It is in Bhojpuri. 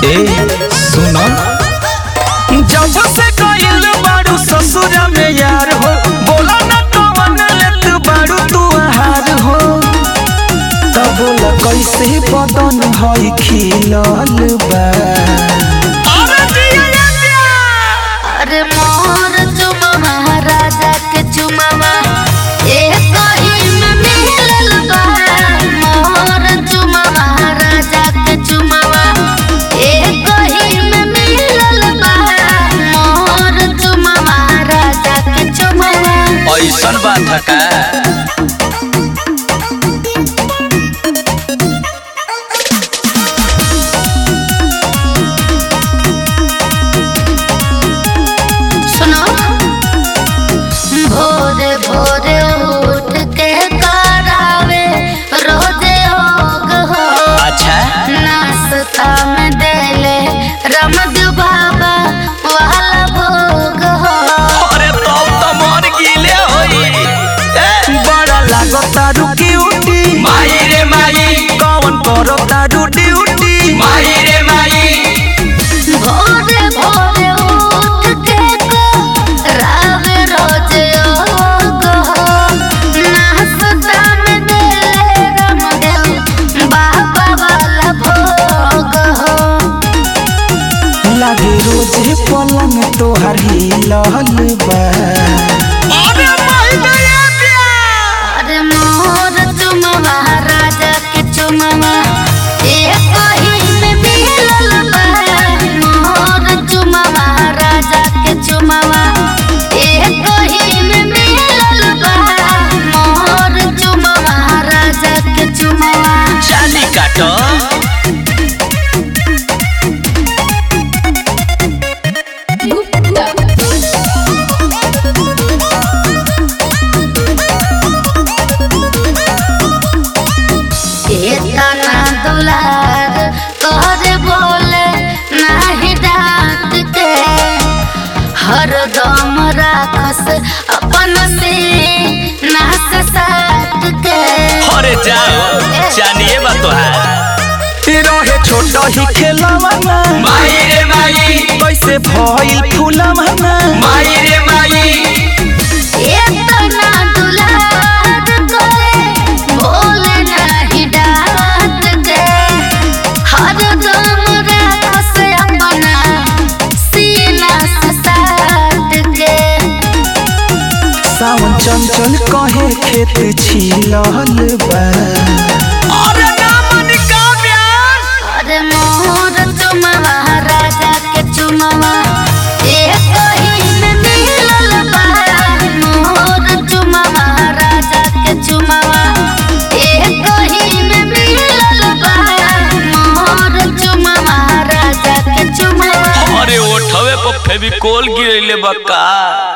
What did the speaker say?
ए सुनो जब से गइल बाड़ू ससुर में यार हो बोला ना कवन लेत बाड़ू तू आहार हो तब बोला कैसे बदन हई खिलल बा अरे मोर चुमवा राजा के चुमवा एक ही में मिलल बा मोर चुमवा राजा के चुमवा एक ही में मिलल बा मोर चुमवा राजा के चुमवा ऐसन बात है का सुनो भोरे भोरे उठ के करावे रोजे योग हो अच्छा नाश्ता में देले रमद बाबा वाला भोग हो अरे तब तो मर गिले होई बड़ा लागता रुकी उठी माई रे माई कौन करो तारू ड्यूटी माई रे माई भोरे भोरे उठ के करावे रोजे योग हो नाश्ता में देले रमद बाबा वाला भोग हो लागे रोजे पलंग तोहर हिलल बा अरे मोर चुमवा राजा के चुमवा एक ही में मिलल बा मोर चुमवा राजा के चुमवा एक ही में मिलल बा मोर चुमवा राजा के चुमवा चाली काटो इतना दुलार तोरे बोले नाही डांट के हरदम राखस अपन से नाक साट के अरे जाओ जानिए बा तोहार रहे छोट ही खेलवाना माई रे माई कैसे भइल फूलवाना माई रे माई इतना दुलार तोरे बोले नाही डांट के हरदम राखस अपना सीना से साट के सावन चंचल कहे खेत छिलल बा अरे नामन का ब्यास अरे मोर चुमवा राजा के चुमवा एक ही में मिलल बा मोर चुमवा राजा के चुमवा एक ही में मिलल बा मोर चुमवा राजा के चुमवा अरे ओठवे पर फेविकोल गिरैले बा का